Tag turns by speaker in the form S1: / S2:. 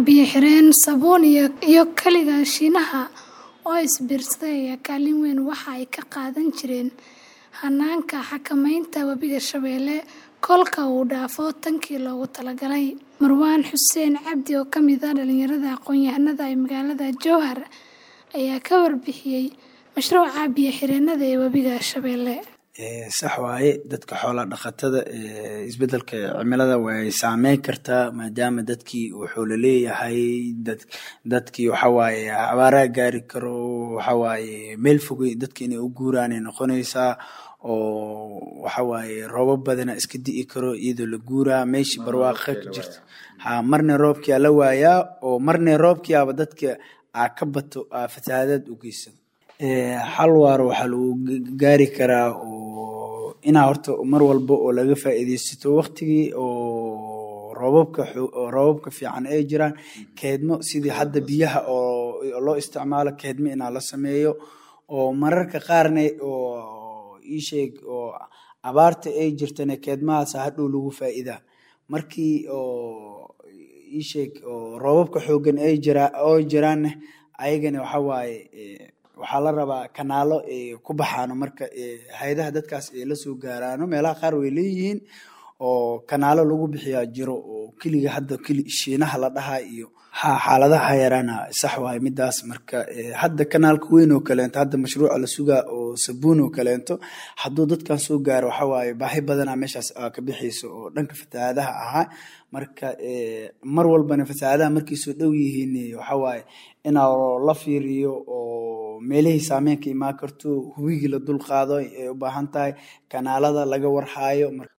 S1: biyo-xireen, saabuun iyo kaliya Shiinaha oo isbiirsaday ayaa kaalin weyn waxa ay ka qaadan jireen hannaanka xakamaynta Webiga Shabeelle kolka uu dhaafo tankii loogu talagalay. Marwaan Xuseen Cabdi oo ka mid ah dhalinyarada aqoon-yahanada ee magaalada Jowhar ayaa ka warbixiyay mashruuca biyo-xireennada ee Webiga Shabeelle.
S2: sax waaye dadka xoola dhaqatada isbedelka cimilada way saameyn kartaa maadaama dadkii wuxuu laleeyahay dadkii waxawaaye abaaraa gaari karo waxawaaye meel fogey dadki inay u guuraanay noqonaysaa oo waxawaaye roobab badana iska di'i karo iyadoo la guuraa meeshii barwaaqa ka jirta ha marna roobkiyaa la waayaa oo marna roobkiyaaba dadka aa ka bato aa fatahaadaad u geysan xal waaro waxaa lagu gaari karaa oo inaa horta mar walba oo laga faa'iidaysato waqtigii oo roobabka roobabka fiican ay jiraan keedmo sidii hadda biyaha oo loo isticmaalo keedmo inaa la sameeyo oo mararka qaarna oo ii sheeg oo abaarta ay jirtana keedmahaas hadhow lagu faa'iidaa markii oo ii sheeg oo roobabka xooggan ay jiraa oo jiraanna ayagana waxa waaye waxaa la rabaa kanaalo ku baxaano marka hay-adaha dadkaas ay la soo gaaraano meelaha qaar way leeyihiin oo kanaalo lagu bixiyaa jiro oo keliga hadda keli shiinaha la dhahaa iyo ha xaaladaha yaraana sax waaye midaas marka hadda kanaalka weyn oo kaleento hadda mashruuca la sugaa oo sabuun oo kaleento hadduu dadkan soo gaaro waxa waaye baahi badanaa meeshaas ka bixayso oo dhanka fatahaadaha ahaa marka mar walbana fatahaadaha markay soo dhow yihiin waxa waaye inaa la fiiriyo oo meelihii saameyn ka imaan karto hubigii la dul qaado ay u baahan tahay kanaalada laga warhaayo